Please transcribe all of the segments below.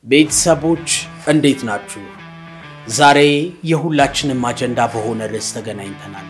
ቤተሰቦች እንዴት ናችሁ? ዛሬ የሁላችንም አጀንዳ በሆነ ርዕስ ተገናኝተናል።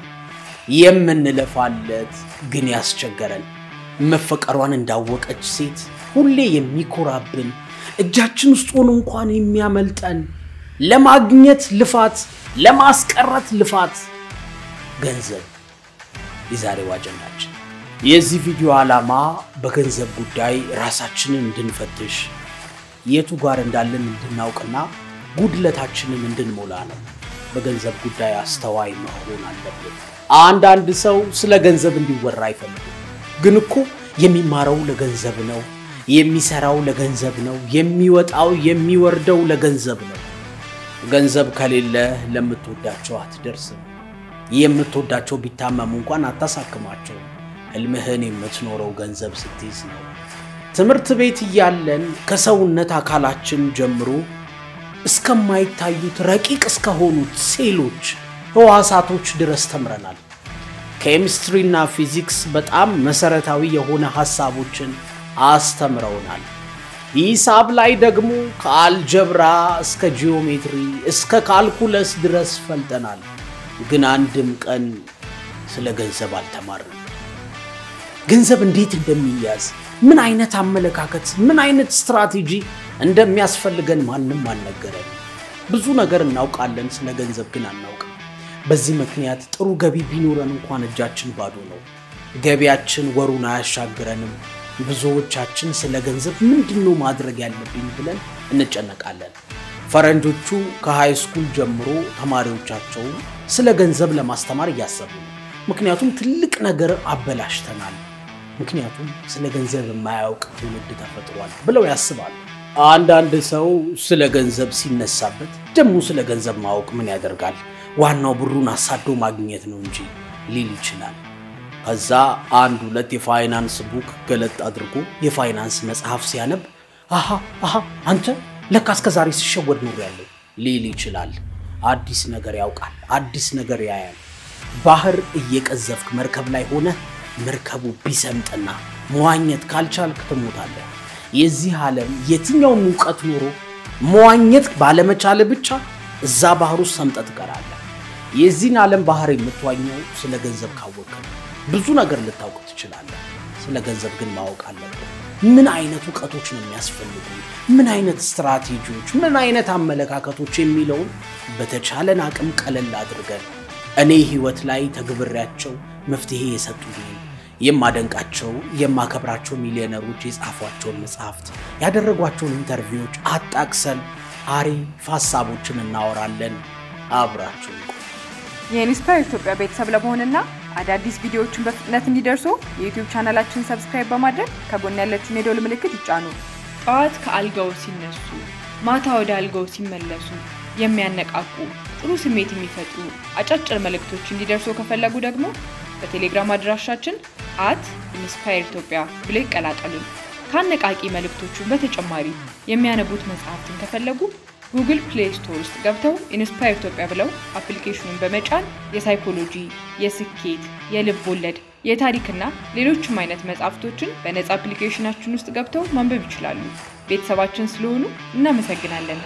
የምንለፋለት ግን ያስቸገረን መፈቀሯን እንዳወቀች ሴት ሁሌ የሚኮራብን እጃችን ውስጥ ሆኖ እንኳን የሚያመልጠን ለማግኘት ልፋት፣ ለማስቀረት ልፋት ገንዘብ የዛሬው አጀንዳችን። የዚህ ቪዲዮ ዓላማ በገንዘብ ጉዳይ ራሳችንን እንድንፈትሽ የቱ ጋር እንዳለን እንድናውቅና ጉድለታችንን እንድንሞላ ነው። በገንዘብ ጉዳይ አስተዋይ መሆን አለብን። አንዳንድ ሰው ስለ ገንዘብ እንዲወራ አይፈልግም። ግን እኮ የሚማረው ለገንዘብ ነው፣ የሚሰራው ለገንዘብ ነው፣ የሚወጣው የሚወርደው ለገንዘብ ነው። ገንዘብ ከሌለ ለምትወዳቸው አትደርስም። የምትወዳቸው ቢታመሙ እንኳን አታሳክማቸውም። ህልምህን የምትኖረው ገንዘብ ስትይዝ ነው። ትምህርት ቤት እያለን ከሰውነት አካላችን ጀምሮ እስከማይታዩት ረቂቅ እስከሆኑት ሴሎች፣ ህዋሳቶች ድረስ ተምረናል። ኬሚስትሪና ፊዚክስ በጣም መሰረታዊ የሆነ ሐሳቦችን አስተምረውናል። ሂሳብ ላይ ደግሞ ከአልጀብራ እስከ ጂኦሜትሪ እስከ ካልኩለስ ድረስ ፈልጠናል። ግን አንድም ቀን ስለ ገንዘብ አልተማርንም። ገንዘብ እንዴት እንደሚያዝ ምን አይነት አመለካከት፣ ምን አይነት ስትራቴጂ እንደሚያስፈልገን ማንም አልነገረን። ብዙ ነገር እናውቃለን፣ ስለ ገንዘብ ግን አናውቅም። በዚህ ምክንያት ጥሩ ገቢ ቢኖረን እንኳን እጃችን ባዶ ነው። ገቢያችን ወሩን አያሻግረንም። ብዙዎቻችን ስለ ገንዘብ ምንድን ነው ማድረግ ያለብኝ ብለን እንጨነቃለን። ፈረንጆቹ ከሃይ ስኩል ጀምሮ ተማሪዎቻቸውን ስለ ገንዘብ ለማስተማር እያሰቡ ነው። ምክንያቱም ትልቅ ነገር አበላሽተናል ምክንያቱም ስለ ገንዘብ የማያውቅ ትውልድ ተፈጥሯል ብለው ያስባሉ። አንዳንድ ሰው ስለ ገንዘብ ሲነሳበት ደግሞ ስለ ገንዘብ ማወቅ ምን ያደርጋል፣ ዋናው ብሩን አሳዶ ማግኘት ነው እንጂ ሊል ይችላል። ከዛ አንድ ሁለት የፋይናንስ ቡክ ገለጥ አድርጎ የፋይናንስ መጽሐፍ ሲያነብ አሃ አሃ አንተ ለካ እስከ ዛሬ ሲሸወድ ኖር ያለው ሊል ይችላል። አዲስ ነገር ያውቃል፣ አዲስ ነገር ያያል። ባህር እየቀዘፍክ መርከብ ላይ ሆነ መርከቡ ቢሰምጥና መዋኘት ካልቻልክ ትሞታለህ። የዚህ ዓለም የትኛውም እውቀት ኖሮ መዋኘት ባለመቻል ብቻ እዛ ባህር ውስጥ ሰምጠ ትቀራለህ። የዚህን ዓለም ባህር የምትዋኘው ስለ ገንዘብ ካወቅ ብዙ ነገር ልታውቅ ትችላለህ። ስለ ገንዘብ ግን ማወቅ አለብን። ምን አይነት እውቀቶች ነው የሚያስፈልጉ፣ ምን አይነት ስትራቴጂዎች፣ ምን አይነት አመለካከቶች የሚለውን በተቻለን አቅም ቀለል አድርገን እኔ ህይወት ላይ ተግብሬያቸው መፍትሄ የሰጡልኝ የማደንቃቸው የማከብራቸው ሚሊዮነሮች የጻፏቸውን መጽሐፍት ያደረጓቸውን ኢንተርቪዎች አጣቅሰን አሪፍ ሀሳቦችን እናወራለን። አብራችሁ የኢንስፓየር ኢትዮጵያ ቤተሰብ ለመሆንና አዳዲስ ቪዲዮዎችን በፍጥነት እንዲደርሱ የዩቲዩብ ቻናላችን ሰብስክራይብ በማድረግ ከጎን ያለችውን የደወል ምልክት ይጫኑ። ጠዋት ከአልጋው ሲነሱ፣ ማታ ወደ አልጋው ሲመለሱ የሚያነቃቁ ጥሩ ስሜት የሚፈጥሩ አጫጭር መልእክቶች እንዲደርሱ ከፈለጉ ደግሞ በቴሌግራም አድራሻችን አት ኢንስፓየር ኢትዮጵያ ብለው ይቀላቀሉን። ከአነቃቂ መልእክቶቹን በተጨማሪ የሚያነቡት መጽሐፍትን ከፈለጉ ጉግል ፕሌይ ስቶር ውስጥ ገብተው ኢንስፓየር ኢትዮጵያ ብለው አፕሊኬሽኑን በመጫን የሳይኮሎጂ፣ የስኬት፣ የልብ ወለድ፣ የታሪክና ሌሎችም አይነት መጽሐፍቶችን በነጻ አፕሊኬሽናችን ውስጥ ገብተው ማንበብ ይችላሉ። ቤተሰባችን ስለሆኑ እናመሰግናለን።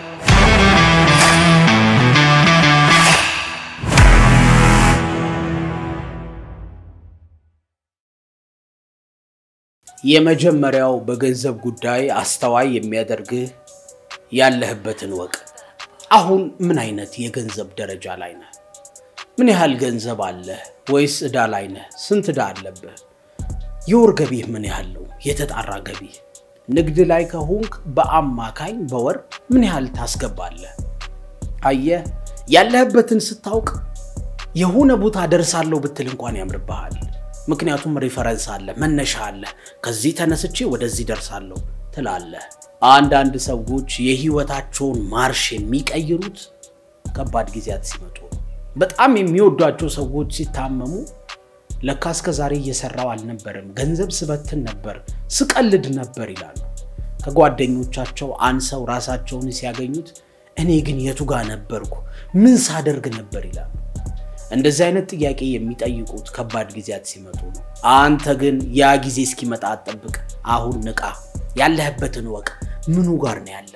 የመጀመሪያው በገንዘብ ጉዳይ አስተዋይ የሚያደርግህ ያለህበትን ወቅ። አሁን ምን አይነት የገንዘብ ደረጃ ላይ ነህ? ምን ያህል ገንዘብ አለህ? ወይስ ዕዳ ላይ ነህ? ስንት ዕዳ አለብህ? የወር ገቢህ ምን ያህል ነው? የተጣራ ገቢህ? ንግድ ላይ ከሆንክ በአማካኝ በወር ምን ያህል ታስገባለህ? አየህ፣ ያለህበትን ስታውቅ የሆነ ቦታ ደርሳለሁ ብትል እንኳን ያምርብሃል። ምክንያቱም ሪፈረንስ አለ፣ መነሻ አለ። ከዚህ ተነስቼ ወደዚህ ደርሳለሁ ትላለህ። አንዳንድ ሰዎች የህይወታቸውን ማርሽ የሚቀይሩት ከባድ ጊዜያት ሲመጡ ነው። በጣም የሚወዷቸው ሰዎች ሲታመሙ ለካ እስከ ዛሬ እየሰራው አልነበረም፣ ገንዘብ ስበትን ነበር፣ ስቀልድ ነበር ይላሉ። ከጓደኞቻቸው አንሰው ራሳቸውን ሲያገኙት እኔ ግን የቱ ጋር ነበርኩ? ምን ሳደርግ ነበር ይላሉ። እንደዚህ አይነት ጥያቄ የሚጠይቁት ከባድ ጊዜያት ሲመጡ ነው። አንተ ግን ያ ጊዜ እስኪመጣ አትጠብቅ። አሁን ንቃ፣ ያለህበትን ወቅ። ምኑ ጋር ነው ያለኸው?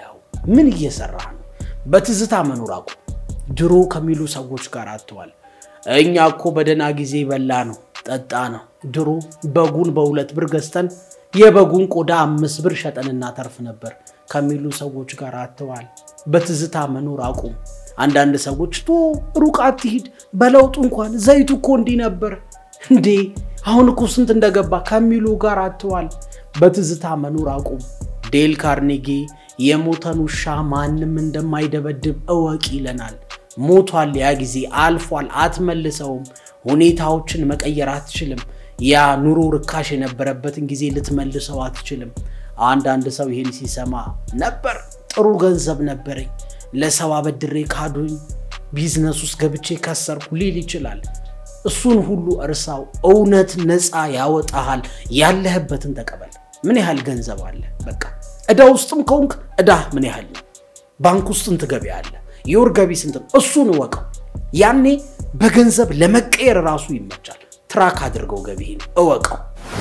ምን እየሰራህ ነው? በትዝታ መኖር አቁም። ድሮ ከሚሉ ሰዎች ጋር አትዋል። እኛ እኮ በደህና ጊዜ በላ ነው ጠጣ ነው። ድሮ በጉን በሁለት ብር ገዝተን የበጉን ቆዳ አምስት ብር ሸጠን እናተርፍ ነበር ከሚሉ ሰዎች ጋር አትዋል። በትዝታ መኖር አቁም። አንዳንድ ሰዎች ቶ ሩቅ አትሂድ፣ በለውጡ እንኳን ዘይቱ እኮ እንዲህ ነበር እንዴ አሁን እኮ ስንት እንደገባ ከሚሉ ጋር አትዋል። በትዝታ መኖር አቁም። ዴል ካርኔጌ የሞተን ውሻ ማንም እንደማይደበድብ እወቅ ይለናል። ሞቷል፣ ያ ጊዜ አልፏል፣ አትመልሰውም። ሁኔታዎችን መቀየር አትችልም። ያ ኑሮ ርካሽ የነበረበትን ጊዜ ልትመልሰው አትችልም። አንዳንድ ሰው ይህን ሲሰማ ነበር ጥሩ ገንዘብ ነበረኝ፣ ለሰው አበድሬ ካዱኝ፣ ቢዝነስ ውስጥ ገብቼ ከሰርኩ ሊል ይችላል። እሱን ሁሉ እርሳው። እውነት ነፃ ያወጣሃል። ያለህበትን ተቀበል። ምን ያህል ገንዘብ አለ? በቃ ዕዳ ውስጥም ከሆንክ ዕዳ ምን ያህል ነው? ባንክ ውስጥ ስንት ገቢ አለ? የወር ገቢ ስንት ነው? እሱን እወቀው። ያኔ በገንዘብ ለመቀየር ራሱ ይመቻል። ትራክ አድርገው ገቢህን እወቀው።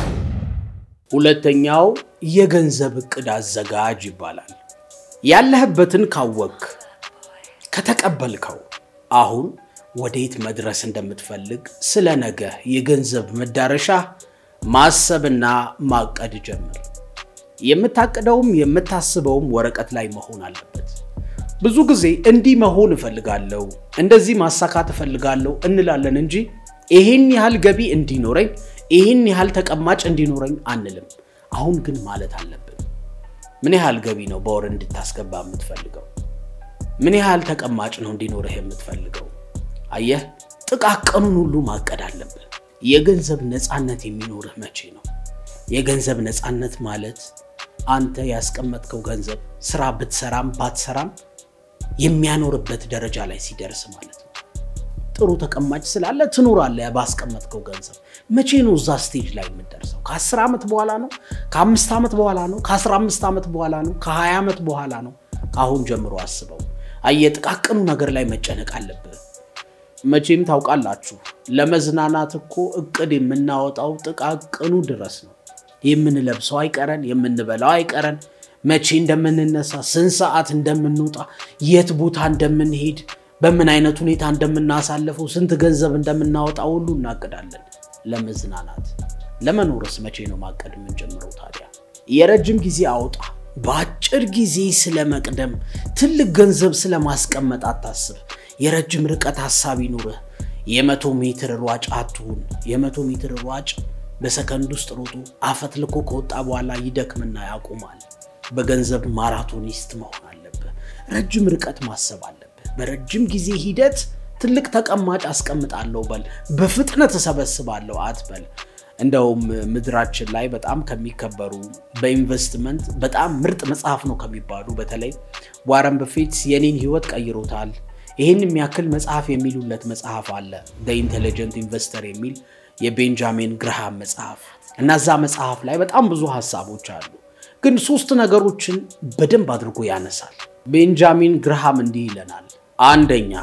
ሁለተኛው የገንዘብ እቅድ አዘጋጅ ይባላል። ያለህበትን ካወክ ከተቀበልከው አሁን ወዴት መድረስ እንደምትፈልግ ስለ ነገ የገንዘብ መዳረሻ ማሰብና ማቀድ ጀምር። የምታቅደውም የምታስበውም ወረቀት ላይ መሆን አለበት። ብዙ ጊዜ እንዲህ መሆን እፈልጋለሁ፣ እንደዚህ ማሳካት እፈልጋለሁ እንላለን እንጂ ይሄን ያህል ገቢ እንዲኖረኝ፣ ይሄን ያህል ተቀማጭ እንዲኖረኝ አንልም። አሁን ግን ማለት አለብን። ምን ያህል ገቢ ነው በወር እንድታስገባ የምትፈልገው? ምን ያህል ተቀማጭ ነው እንዲኖርህ የምትፈልገው? አየህ፣ ጥቃቅኑን ሁሉ ማቀድ አለብህ። የገንዘብ ነፃነት የሚኖርህ መቼ ነው? የገንዘብ ነፃነት ማለት አንተ ያስቀመጥከው ገንዘብ ስራ ብትሰራም ባትሰራም የሚያኖርበት ደረጃ ላይ ሲደርስ ማለት ነው። ጥሩ ተቀማጭ ስላለ ትኖራለህ ባስቀመጥከው ገንዘብ። መቼ ነው እዛ ስቴጅ ላይ የምትደርሰው? ከአስር ዓመት በኋላ ነው? ከአምስት ዓመት በኋላ ነው? ከአስራ አምስት ዓመት በኋላ ነው? ከሀያ ዓመት በኋላ ነው? ከአሁን ጀምሮ አስበው። አየህ፣ ጥቃቅኑ ነገር ላይ መጨነቅ አለብህ። መቼም ታውቃላችሁ፣ ለመዝናናት እኮ እቅድ የምናወጣው ጥቃቅኑ ድረስ ነው። የምንለብሰው አይቀረን፣ የምንበላው አይቀረን፣ መቼ እንደምንነሳ፣ ስንት ሰዓት እንደምንወጣ፣ የት ቦታ እንደምንሄድ፣ በምን አይነት ሁኔታ እንደምናሳልፈው፣ ስንት ገንዘብ እንደምናወጣ ሁሉ እናቅዳለን። ለመዝናናት ለመኖርስ መቼ ነው ማቀድ የምንጀምረው ታዲያ? የረጅም ጊዜ አውጣ። በአጭር ጊዜ ስለመቅደም ትልቅ ገንዘብ ስለማስቀመጥ አታስብ። የረጅም ርቀት ሀሳብ ይኑርህ። የመቶ ሜትር ሯጭ አትሁን። የመቶ ሜትር ሯጭ በሰከንድ ውስጥ ሮጦ አፈትልኮ ከወጣ በኋላ ይደክምና ያቆማል። በገንዘብ ማራቶኒስት መሆን አለብህ። ረጅም ርቀት ማሰብ አለብህ። በረጅም ጊዜ ሂደት ትልቅ ተቀማጭ አስቀምጣለሁ በል፣ በፍጥነት እሰበስባለሁ አትበል። እንደውም ምድራችን ላይ በጣም ከሚከበሩ በኢንቨስትመንት በጣም ምርጥ መጽሐፍ ነው ከሚባሉ በተለይ ዋረን በፌት የኔን ህይወት ቀይሮታል ይህን የሚያክል መጽሐፍ የሚሉለት መጽሐፍ አለ። ኢንቴሊጀንት ኢንቨስተር የሚል የቤንጃሚን ግርሃም መጽሐፍ እና እዛ መጽሐፍ ላይ በጣም ብዙ ሀሳቦች አሉ፣ ግን ሶስት ነገሮችን በደንብ አድርጎ ያነሳል። ቤንጃሚን ግርሃም እንዲህ ይለናል። አንደኛ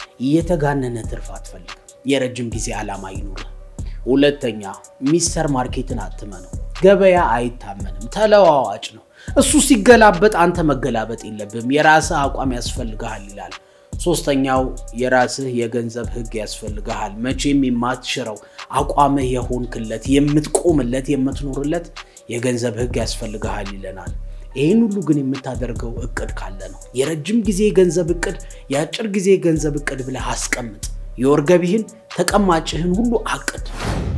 የተጋነነ ትርፍ አትፈልግ፣ የረጅም ጊዜ ዓላማ ይኑርህ። ሁለተኛ ሚስተር ማርኬትን አትመነው፣ ገበያ አይታመንም፣ ተለዋዋጭ ነው። እሱ ሲገላበጥ አንተ መገላበጥ የለብህም፣ የራስህ አቋም ያስፈልግሃል ይላል። ሶስተኛው የራስህ የገንዘብ ህግ ያስፈልግሃል። መቼም የማትሽረው አቋምህ የሆንክለት የምትቆምለት የምትኖርለት የገንዘብ ህግ ያስፈልግሃል ይለናል። ይህን ሁሉ ግን የምታደርገው እቅድ ካለ ነው። የረጅም ጊዜ የገንዘብ እቅድ፣ የአጭር ጊዜ የገንዘብ እቅድ ብለህ አስቀምጥ። የወር ገቢህን፣ ተቀማጭህን ሁሉ አቅድ።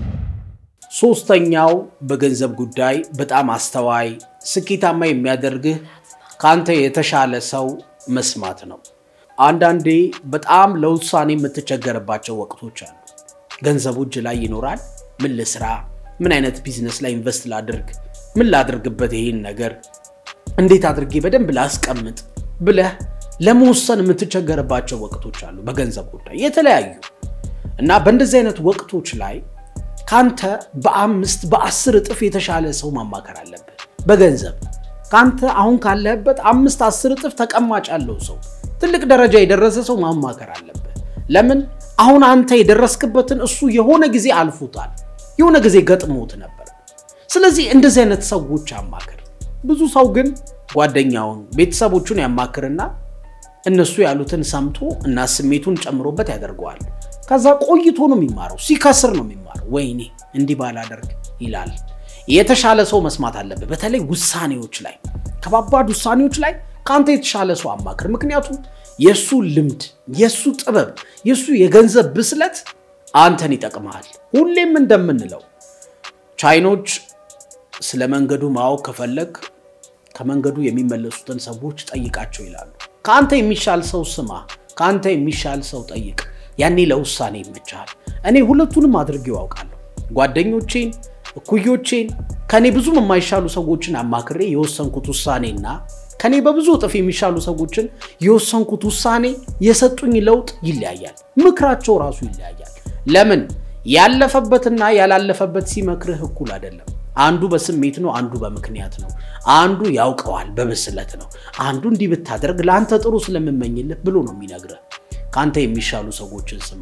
ሶስተኛው በገንዘብ ጉዳይ በጣም አስተዋይ፣ ስኬታማ የሚያደርግህ ከአንተ የተሻለ ሰው መስማት ነው። አንዳንዴ በጣም ለውሳኔ የምትቸገርባቸው ወቅቶች አሉ። ገንዘቡ እጅ ላይ ይኖራል። ምን ልስራ? ምን አይነት ቢዝነስ ላይ ኢንቨስት ላድርግ? ምን ላድርግበት? ይሄን ነገር እንዴት አድርጌ በደንብ ላስቀምጥ ብለህ ለመወሰን የምትቸገርባቸው ወቅቶች አሉ፣ በገንዘብ ጉዳይ የተለያዩ እና በእንደዚህ አይነት ወቅቶች ላይ ካንተ በአምስት በአስር እጥፍ የተሻለ ሰው ማማከር አለብህ። በገንዘብ ካንተ አሁን ካለህበት አምስት አስር እጥፍ ተቀማጭ ያለው ሰው ትልቅ ደረጃ የደረሰ ሰው ማማከር አለብህ። ለምን አሁን አንተ የደረስክበትን እሱ የሆነ ጊዜ አልፎታል፣ የሆነ ጊዜ ገጥሞት ነበር። ስለዚህ እንደዚህ አይነት ሰዎች አማከር። ብዙ ሰው ግን ጓደኛውን፣ ቤተሰቦቹን ያማክርና እነሱ ያሉትን ሰምቶ እና ስሜቱን ጨምሮበት ያደርገዋል። ከዛ ቆይቶ ነው የሚማረው፣ ሲከስር ነው የሚማረው። ወይኔ እንዲህ ባላደርግ ይላል። የተሻለ ሰው መስማት አለብህ። በተለይ ውሳኔዎች ላይ፣ ከባባድ ውሳኔዎች ላይ ከአንተ የተሻለ ሰው አማክር። ምክንያቱም የእሱ ልምድ፣ የእሱ ጥበብ፣ የእሱ የገንዘብ ብስለት አንተን ይጠቅመሃል። ሁሌም እንደምንለው ቻይኖች ስለ መንገዱ ማወቅ ከፈለግ ከመንገዱ የሚመለሱትን ሰዎች ጠይቃቸው ይላሉ። ከአንተ የሚሻል ሰው ስማ፣ ከአንተ የሚሻል ሰው ጠይቅ። ያኔ ለውሳኔ ይመቻል። እኔ ሁለቱንም አድርጌው ያውቃለሁ። ጓደኞቼን፣ እኩዮቼን፣ ከኔ ብዙም የማይሻሉ ሰዎችን አማክሬ የወሰንኩት ውሳኔና ከኔ በብዙ እጥፍ የሚሻሉ ሰዎችን የወሰንኩት ውሳኔ የሰጡኝ ለውጥ ይለያያል። ምክራቸው ራሱ ይለያያል። ለምን? ያለፈበትና ያላለፈበት ሲመክርህ እኩል አይደለም። አንዱ በስሜት ነው፣ አንዱ በምክንያት ነው። አንዱ ያውቀዋል በብስለት ነው። አንዱ እንዲህ ብታደርግ ለአንተ ጥሩ ስለምመኝልህ ብሎ ነው የሚነግርህ። ከአንተ የሚሻሉ ሰዎችን ስማ።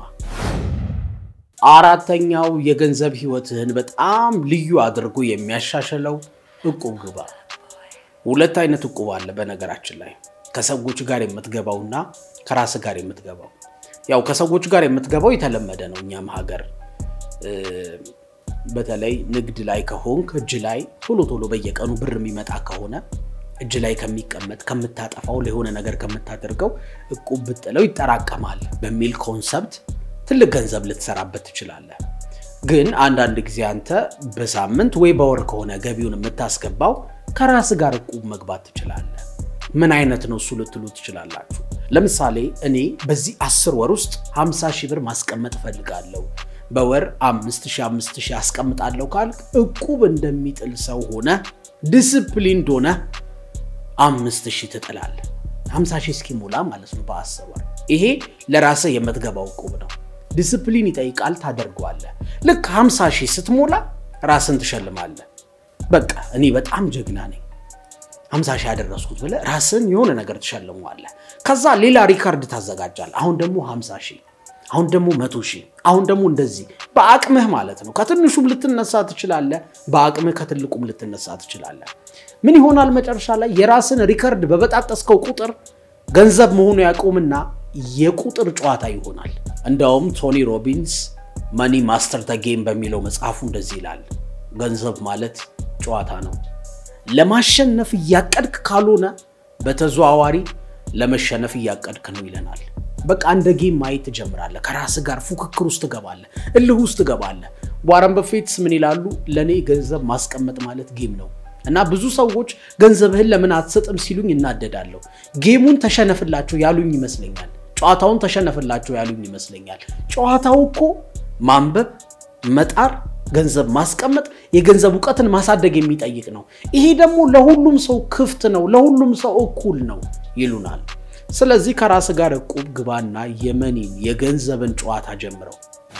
አራተኛው የገንዘብ ህይወትህን በጣም ልዩ አድርጎ የሚያሻሽለው እቁብ ግባ። ሁለት አይነት እቁብ አለ በነገራችን ላይ ከሰዎች ጋር የምትገባውና ከራስ ጋር የምትገባው። ያው ከሰዎች ጋር የምትገባው የተለመደ ነው እኛም ሀገር በተለይ ንግድ ላይ ከሆንክ እጅ ላይ ቶሎ ቶሎ በየቀኑ ብር የሚመጣ ከሆነ እጅ ላይ ከሚቀመጥ ከምታጠፋው ለሆነ ነገር ከምታደርገው እቁብ ብጥለው ይጠራቀማል በሚል ኮንሰፕት ትልቅ ገንዘብ ልትሰራበት ትችላለህ። ግን አንዳንድ ጊዜ አንተ በሳምንት ወይ በወር ከሆነ ገቢውን የምታስገባው ከራስ ጋር እቁብ መግባት ትችላለህ። ምን አይነት ነው እሱ ልትሉ ትችላላችሁ። ለምሳሌ እኔ በዚህ አስር ወር ውስጥ 50 ሺህ ብር ማስቀመጥ እፈልጋለሁ በወር አምስት ሺህ አምስት ሺህ አስቀምጣለሁ ካልክ እቁብ እንደሚጥል ሰው ሆነ ዲስፕሊንድ ሆነ አምስት ሺህ ትጥላለህ። ሀምሳ ሺህ እስኪሞላ ማለት ነው በአስር ወር። ይሄ ለራስህ የምትገባው እቁብ ነው። ዲስፕሊን ይጠይቃል፣ ታደርገዋለህ። ልክ ሀምሳ ሺህ ስትሞላ ራስን ትሸልማለህ። በቃ እኔ በጣም ጀግና ነኝ ሀምሳ ሺህ ያደረስኩት ብለህ ራስን የሆነ ነገር ትሸልመዋለህ። ከዛ ሌላ ሪካርድ ታዘጋጃለህ። አሁን ደግሞ ሀምሳ ሺህ አሁን ደግሞ መቶ ሺህ አሁን ደግሞ እንደዚህ በአቅምህ ማለት ነው። ከትንሹም ልትነሳ ትችላለህ፣ በአቅምህ ከትልቁም ልትነሳ ትችላለህ። ምን ይሆናል መጨረሻ ላይ የራስን ሪከርድ በበጣጠስከው ቁጥር ገንዘብ መሆኑ ያቆምና የቁጥር ጨዋታ ይሆናል። እንደውም ቶኒ ሮቢንስ መኒ ማስተር ደ ጌም በሚለው መጽሐፉ እንደዚህ ይላል፣ ገንዘብ ማለት ጨዋታ ነው። ለማሸነፍ እያቀድክ ካልሆነ በተዘዋዋሪ ለመሸነፍ እያቀድክ ነው ይለናል። በቃ እንደ ጌም ማየት ትጀምራለህ። ከራስ ጋር ፉክክር ውስጥ ትገባለህ፣ እልህ ውስጥ ትገባለህ። ዋረን በፌትስ ምን ይላሉ? ለእኔ ገንዘብ ማስቀመጥ ማለት ጌም ነው እና ብዙ ሰዎች ገንዘብህን ለምን አትሰጥም ሲሉኝ እናደዳለሁ። ጌሙን ተሸነፍላቸው ያሉኝ ይመስለኛል። ጨዋታውን ተሸነፍላቸው ያሉኝ ይመስለኛል። ጨዋታው እኮ ማንበብ፣ መጣር፣ ገንዘብ ማስቀመጥ፣ የገንዘብ እውቀትን ማሳደግ የሚጠይቅ ነው። ይሄ ደግሞ ለሁሉም ሰው ክፍት ነው፣ ለሁሉም ሰው እኩል ነው ይሉናል። ስለዚህ ከራስ ጋር እቁብ ግባና የመኒን የገንዘብን ጨዋታ ጀምረው።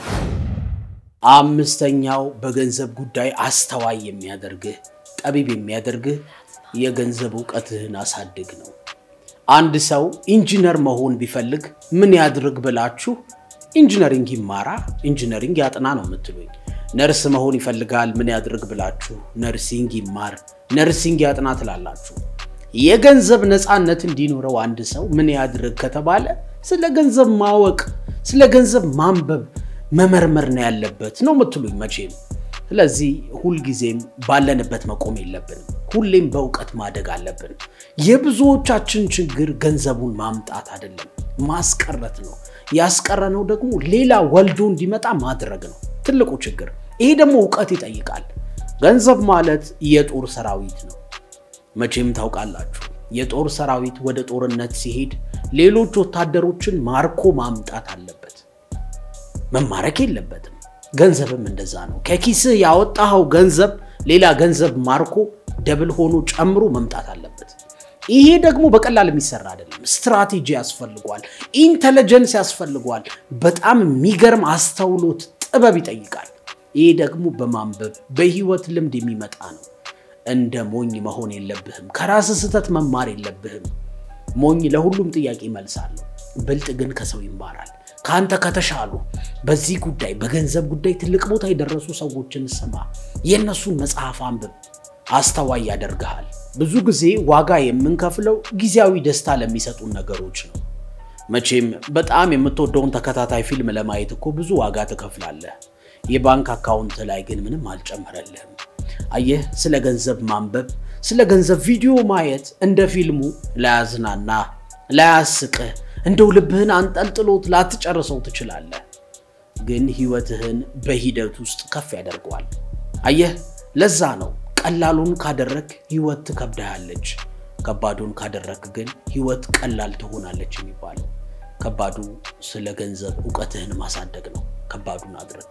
አምስተኛው በገንዘብ ጉዳይ አስተዋይ የሚያደርግህ ጠቢብ የሚያደርግህ የገንዘብ እውቀትህን አሳድግ ነው። አንድ ሰው ኢንጂነር መሆን ቢፈልግ ምን ያድርግ ብላችሁ ኢንጂነሪንግ ይማራ፣ ኢንጂነሪንግ ያጥና ነው የምትሉኝ። ነርስ መሆን ይፈልጋል ምን ያድርግ ብላችሁ ነርሲንግ ይማር፣ ነርሲንግ ያጥና ትላላችሁ። የገንዘብ ነፃነት እንዲኖረው አንድ ሰው ምን ያድርግ ከተባለ ስለ ገንዘብ ማወቅ፣ ስለ ገንዘብ ማንበብ፣ መመርመር ነው ያለበት ነው የምትሉኝ መቼም። ስለዚህ ሁልጊዜም ባለንበት መቆም የለብንም። ሁሌም በእውቀት ማደግ አለብን። የብዙዎቻችን ችግር ገንዘቡን ማምጣት አይደለም ማስቀረት ነው። ያስቀረነው ደግሞ ሌላ ወልዶ እንዲመጣ ማድረግ ነው ትልቁ ችግር። ይሄ ደግሞ እውቀት ይጠይቃል። ገንዘብ ማለት የጦር ሰራዊት ነው። መቼም ታውቃላችሁ፣ የጦር ሰራዊት ወደ ጦርነት ሲሄድ ሌሎች ወታደሮችን ማርኮ ማምጣት አለበት፣ መማረክ የለበትም። ገንዘብም እንደዛ ነው። ከኪስህ ያወጣኸው ገንዘብ ሌላ ገንዘብ ማርኮ ደብል ሆኖ ጨምሮ መምጣት አለበት። ይሄ ደግሞ በቀላል የሚሰራ አይደለም። ስትራቴጂ ያስፈልጓል፣ ኢንተለጀንስ ያስፈልጓል። በጣም የሚገርም አስተውሎት፣ ጥበብ ይጠይቃል። ይሄ ደግሞ በማንበብ በህይወት ልምድ የሚመጣ ነው። እንደ ሞኝ መሆን የለብህም። ከራስ ስህተት መማር የለብህም። ሞኝ ለሁሉም ጥያቄ መልሳለሁ፣ ብልጥ ግን ከሰው ይማራል። ከአንተ ከተሻሉ በዚህ ጉዳይ በገንዘብ ጉዳይ ትልቅ ቦታ የደረሱ ሰዎችን ስማ፣ የእነሱን መጽሐፍ አንብብ። አስተዋይ ያደርግሃል። ብዙ ጊዜ ዋጋ የምንከፍለው ጊዜያዊ ደስታ ለሚሰጡን ነገሮች ነው። መቼም በጣም የምትወደውን ተከታታይ ፊልም ለማየት እኮ ብዙ ዋጋ ትከፍላለህ። የባንክ አካውንት ላይ ግን ምንም አልጨመረልህም። አየህ፣ ስለ ገንዘብ ማንበብ፣ ስለ ገንዘብ ቪዲዮ ማየት እንደ ፊልሙ ላያዝናና፣ ላያስቅህ፣ እንደው ልብህን አንጠልጥሎት ላትጨርሰው ትችላለህ። ግን ህይወትህን በሂደት ውስጥ ከፍ ያደርገዋል። አየህ፣ ለዛ ነው ቀላሉን ካደረግ ህይወት ትከብድሃለች፣ ከባዱን ካደረግ ግን ህይወት ቀላል ትሆናለች የሚባለው። ከባዱ ስለ ገንዘብ እውቀትህን ማሳደግ ነው። ከባዱን አድርግ።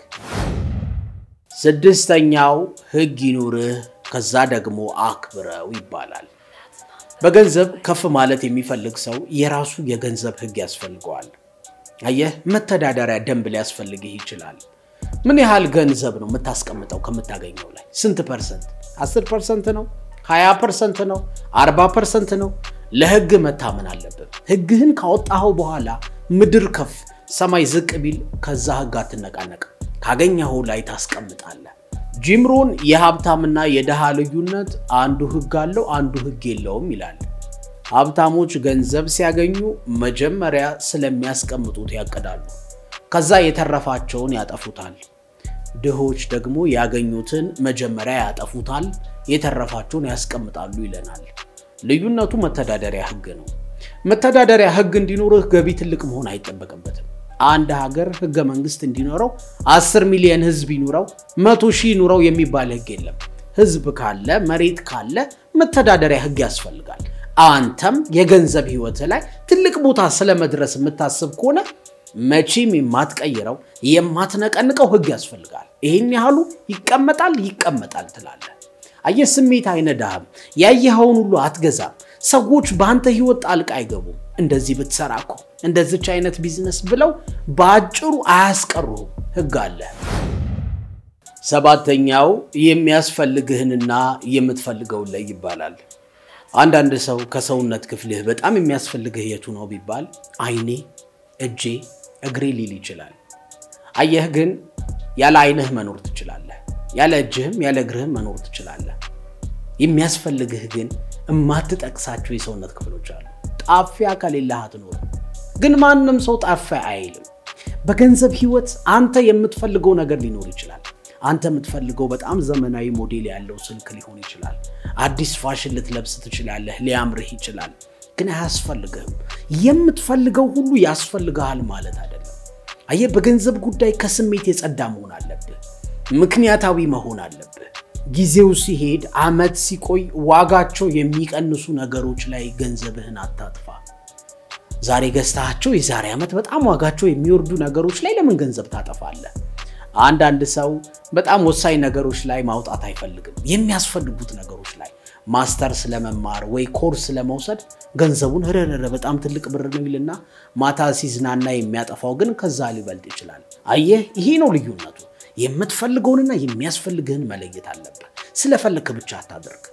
ስድስተኛው ህግ ይኑርህ፣ ከዛ ደግሞ አክብረው ይባላል። በገንዘብ ከፍ ማለት የሚፈልግ ሰው የራሱ የገንዘብ ህግ ያስፈልገዋል። አየህ መተዳደሪያ ደንብ ሊያስፈልግህ ይችላል። ምን ያህል ገንዘብ ነው የምታስቀምጠው ከምታገኘው ላይ? ስንት ፐርሰንት? 10 ፐርሰንት ነው? 20 ፐርሰንት ነው? 40 ፐርሰንት ነው? ለህግ መታመን አለብን። ህግህን ካወጣኸው በኋላ ምድር ከፍ ሰማይ ዝቅ ቢል ከዛ ህግ አትነቃነቅ። ካገኘኸው ላይ ታስቀምጣለህ። ጂምሮን የሀብታምና የድሃ ልዩነት አንዱ ህግ አለው፣ አንዱ ህግ የለውም ይላል። ሀብታሞች ገንዘብ ሲያገኙ መጀመሪያ ስለሚያስቀምጡት ያቅዳሉ። ከዛ የተረፋቸውን ያጠፉታል። ድሆች ደግሞ ያገኙትን መጀመሪያ ያጠፉታል፣ የተረፋቸውን ያስቀምጣሉ ይለናል። ልዩነቱ መተዳደሪያ ህግ ነው። መተዳደሪያ ህግ እንዲኖርህ ገቢ ትልቅ መሆን አይጠበቅበትም። አንድ ሀገር ህገ መንግስት እንዲኖረው አስር ሚሊዮን ህዝብ ይኑረው መቶ ሺህ ይኑረው የሚባል ህግ የለም። ህዝብ ካለ መሬት ካለ መተዳደሪያ ህግ ያስፈልጋል። አንተም የገንዘብ ህይወት ላይ ትልቅ ቦታ ስለመድረስ የምታስብ ከሆነ መቼም የማትቀይረው የማትነቀንቀው ህግ ያስፈልጋል። ይህን ያህሉ ይቀመጣል ይቀመጣል ትላለህ። አየህ፣ ስሜት አይነዳህም። ያየኸውን ሁሉ አትገዛም። ሰዎች በአንተ ህይወት ጣልቃ አይገቡም። እንደዚህ ብትሰራ እኮ እንደዚች አይነት ቢዝነስ ብለው በአጭሩ አያስቀሩህም። ህግ አለ። ሰባተኛው የሚያስፈልግህንና የምትፈልገውን ላይ ይባላል። አንዳንድ ሰው ከሰውነት ክፍልህ በጣም የሚያስፈልግህ የቱ ነው ቢባል አይኔ፣ እጄ፣ እግሬ ሊል ይችላል። አየህ ግን ያለ አይንህ መኖር ትችላለህ። ያለ እጅህም ያለ እግርህም መኖር ትችላለህ። የሚያስፈልግህ ግን የማትጠቅሳቸው የሰውነት ክፍሎች አሉ። ጣፊያ ከሌለህ አትኖርም። ግን ማንም ሰው ጣፊያ አይልም። በገንዘብ ህይወት አንተ የምትፈልገው ነገር ሊኖር ይችላል። አንተ የምትፈልገው በጣም ዘመናዊ ሞዴል ያለው ስልክ ሊሆን ይችላል። አዲስ ፋሽን ልትለብስ ትችላለህ። ሊያምርህ ይችላል። ግን አያስፈልግህም። የምትፈልገው ሁሉ ያስፈልግሃል ማለት አይደለም። አየህ፣ በገንዘብ ጉዳይ ከስሜት የጸዳ መሆን አለብህ። ምክንያታዊ መሆን አለብህ። ጊዜው ሲሄድ አመት ሲቆይ ዋጋቸው የሚቀንሱ ነገሮች ላይ ገንዘብህን አታጥፋ። ዛሬ ገዝታቸው የዛሬ ዓመት በጣም ዋጋቸው የሚወርዱ ነገሮች ላይ ለምን ገንዘብ ታጠፋለህ? አንዳንድ ሰው በጣም ወሳኝ ነገሮች ላይ ማውጣት አይፈልግም። የሚያስፈልጉት ነገሮች ላይ ማስተርስ ለመማር ወይ ኮርስ ለመውሰድ ገንዘቡን ህረረረ በጣም ትልቅ ብር ነው ይልና ማታ ሲዝናና የሚያጠፋው ግን ከዛ ሊበልጥ ይችላል። አየህ፣ ይሄ ነው ልዩነቱ። የምትፈልገውንና የሚያስፈልግህን መለየት አለብህ። ስለፈለክ ብቻ አታድርግ።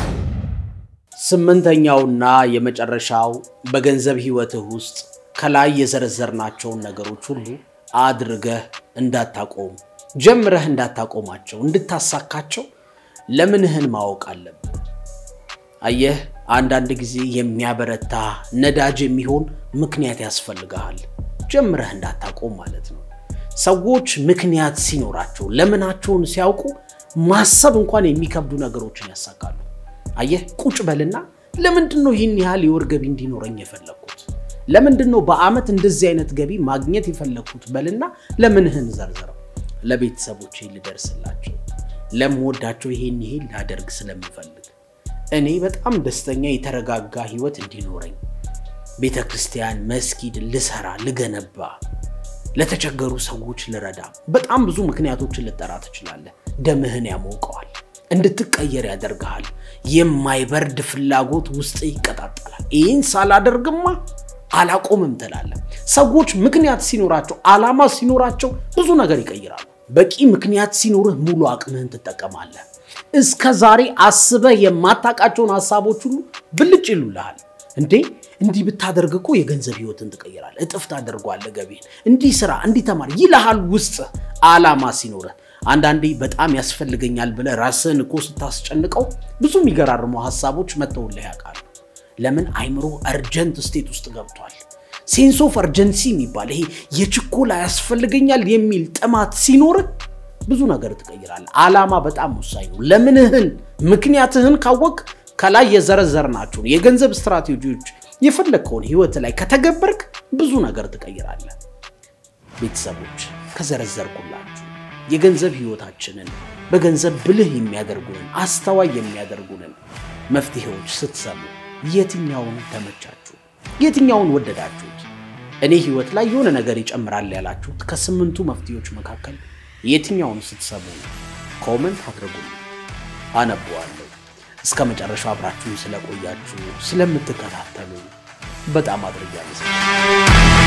ስምንተኛውና የመጨረሻው በገንዘብ ህይወትህ ውስጥ ከላይ የዘረዘርናቸውን ነገሮች ሁሉ አድርገህ እንዳታቆም ጀምረህ እንዳታቆማቸው እንድታሳካቸው ለምንህን ማወቅ አለብህ። አየህ አንዳንድ ጊዜ የሚያበረታ ነዳጅ የሚሆን ምክንያት ያስፈልግሃል። ጀምረህ እንዳታቆም ማለት ነው። ሰዎች ምክንያት ሲኖራቸው ለምናቸውን ሲያውቁ ማሰብ እንኳን የሚከብዱ ነገሮችን ያሳካሉ። አየህ ቁጭ በልና ለምንድን ነው ይህን ያህል የወር ገቢ እንዲኖረኝ የፈለግኩት? ለምንድን ነው በአመት እንደዚህ አይነት ገቢ ማግኘት የፈለግኩት? በልና ለምንህን ዘርዝረው። ለቤተሰቦቼ ልደርስላቸው፣ ለምወዳቸው ይሄን ይሄን ላደርግ ስለምፈልግ፣ እኔ በጣም ደስተኛ የተረጋጋ ህይወት እንዲኖረኝ፣ ቤተ ክርስቲያን መስጊድ ልሰራ ልገነባ፣ ለተቸገሩ ሰዎች ልረዳ። በጣም ብዙ ምክንያቶችን ልጠራ ትችላለህ። ደምህን ያሞቀዋል፣ እንድትቀየር ያደርግሃል። የማይበርድ ፍላጎት ውስጥ ይቀጣጠላል። ይህን ሳላደርግማ አላቆምም ትላለህ። ሰዎች ምክንያት ሲኖራቸው፣ ዓላማ ሲኖራቸው ብዙ ነገር ይቀይራሉ። በቂ ምክንያት ሲኖርህ ሙሉ አቅምህን ትጠቀማለህ። እስከ ዛሬ አስበህ የማታውቃቸውን ሀሳቦች ሁሉ ብልጭ ይሉልሃል። እንዴ እንዲህ ብታደርግ እኮ የገንዘብ ህይወትን ትቀይራለህ፣ እጥፍ ታደርጓለህ ገቢህን፣ እንዲህ ስራ፣ እንዲህ ተማር ይልሃል። ውስጥ ዓላማ ሲኖርህ አንዳንዴ በጣም ያስፈልገኛል ብለህ ራስህን እኮ ስታስጨንቀው ብዙ የሚገራርሙ ሀሳቦች መጥተውልህ ያውቃሉ። ለምን አይምሮ እርጀንት ስቴት ውስጥ ገብቷል። ሴንስ ኦፍ እርጀንሲ የሚባል ይሄ የችኮላ ያስፈልገኛል የሚል ጥማት ሲኖርህ ብዙ ነገር ትቀይራለህ። ዓላማ በጣም ወሳኝ ነው። ለምንህን ምክንያትህን ካወቅ ከላይ የዘረዘርናቸውን የገንዘብ ስትራቴጂዎች የፈለግከውን ህይወት ላይ ከተገበርክ ብዙ ነገር ትቀይራለህ። ቤተሰቦች ከዘረዘርኩላችሁ የገንዘብ ህይወታችንን በገንዘብ ብልህ የሚያደርጉንን አስተዋይ የሚያደርጉንን መፍትሄዎች ስትሰሙ የትኛውን ተመቻችሁ? የትኛውን ወደዳችሁት? እኔ ህይወት ላይ የሆነ ነገር ይጨምራል ያላችሁት ከስምንቱ መፍትሄዎች መካከል የትኛውን ስትሰሙ ነው? ኮመንት አድርጉልኝ፣ አነበዋለሁ። እስከ መጨረሻው አብራችሁን ስለቆያችሁ ስለምትከታተሉ በጣም አድርጌ አመሰግናለሁ።